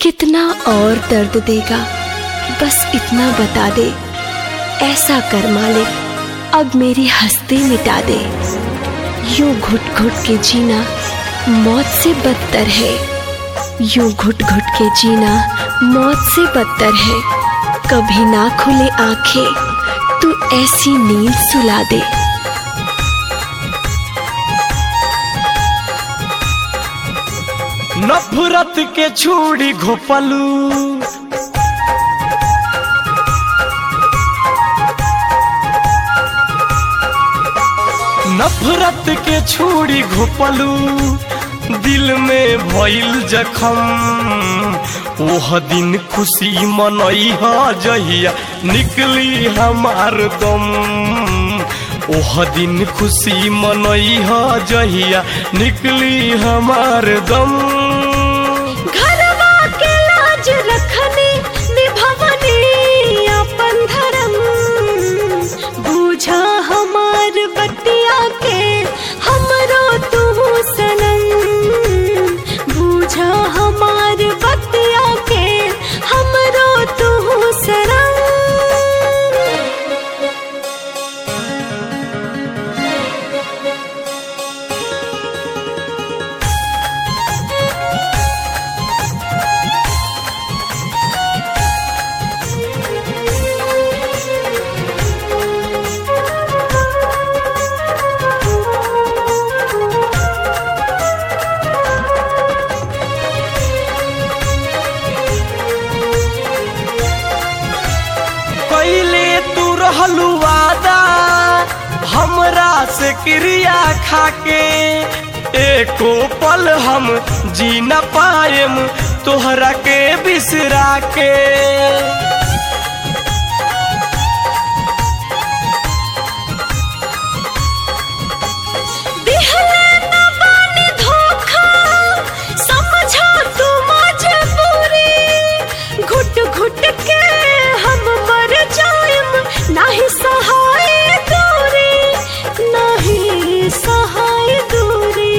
कितना और दर्द देगा बस इतना बता दे ऐसा कर मालिक अब मेरी हस्ती मिटा दे यूं घुट घुट के जीना मौत से बदतर है यूं घुट घुट के जीना मौत से बदतर है कभी ना खुले आंखें तू ऐसी नींद सुला दे नफरत के छुड़ी घोपलू नफरत के छुड़ी घोपलू दिल में भइल जखम ओह दिन खुशी मनई ह जहिया निकली हमार दम ओह दिन खुशी मनई ह जहिया निकली हमार दम घरवा के लाज रखनी निभवनी अपन धर्म बूझा हमार बतिया के हमरो तू सनम बूझा हमार बतिया के हमरो तू सनम कैले तू रहलू वादा हमरा से क्रिया खाके एको पल हम जी न पाएम तोहरा के बिसरा के दिहले न बानी धोखा समझा तू मजबूरी घुट घुट के हम मर जाएम नाही सहाय दूरी नाही सहाय दूरी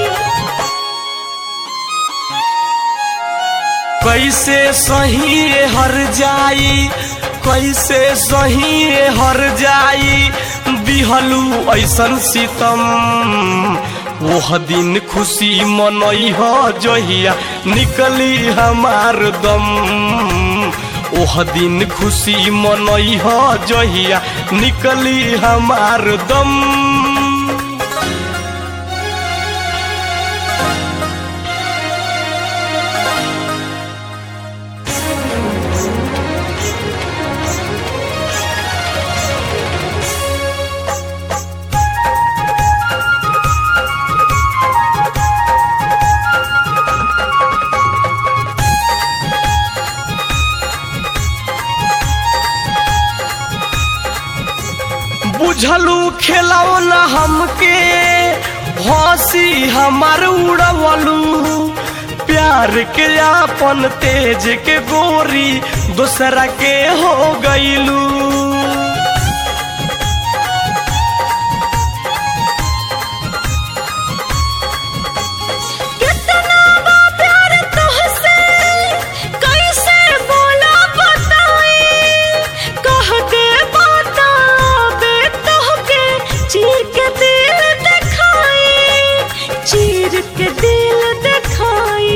कैसे सही हर जाई कैसे सही हर जाई दिहलू ऐसन सितम ओह दिन खुशी मनई ह जहिया निकली हमार दम ओह दिन खुशी मनई ह जहिया निकली हमार दम बुझलू खेलाओ न हमके हंसी हमार उड़वलू प्यार के आपन तेज के गोरी दूसरा के हो गईलू कितना बा प्यार तुहसे कैसे बोला बताई कह के बता बे तोहके चीर के दिल दिखाई चीर के दिल दिखाई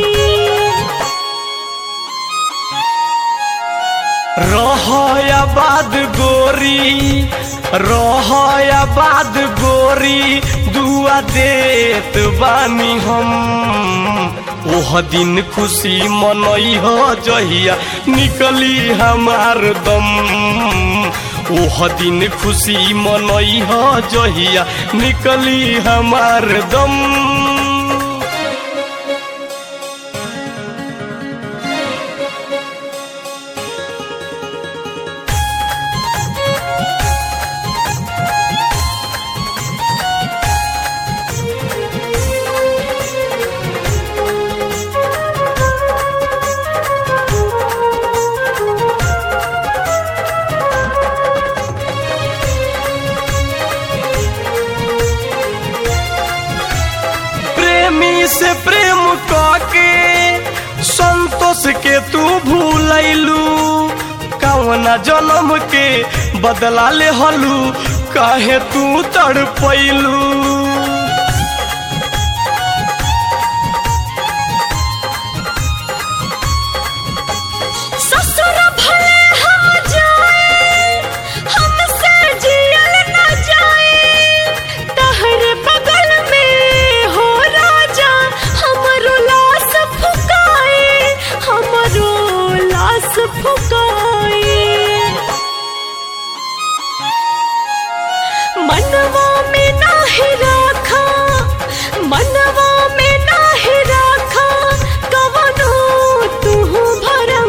रहयाबाद गोरी रहयाबाद गोरी दुआ देत बानी हम ओह दिन खुशी मनई ह जहिया निकली हमार दम ओह दिन खुशी मनई ह जहिया निकली हमार दम संतोष के तू भूलैलू कवना जन्म के बदला ले हलू काहे तू तड़पैलू ससुर भले हो जाए हमसे जियल न जाए तहरे बगल में हो राजा हमरो लाश फुकाए हमरो लाश फुकाए मनवा में नाही राखा मनवा में नाही राखा कवनो तू भरम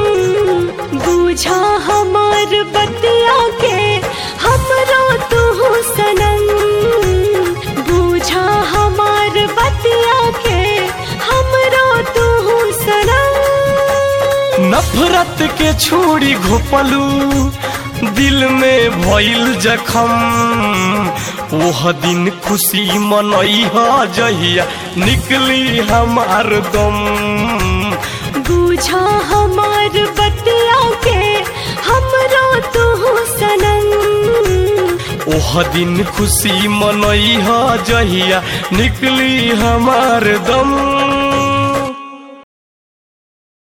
बूझा हमार बतिया के हमरो तू सनम बूझा हमार बतिया के हमरो तू सनम नफरत के छोड़ी घोपलू दिल में भइल जखम ओह दिन खुशी मनई ह जहिया निकली हमार दम बूझा हमार बतिया के हमरो तू सनम ओह दिन खुशी मनई ह जहिया निकली हमार दम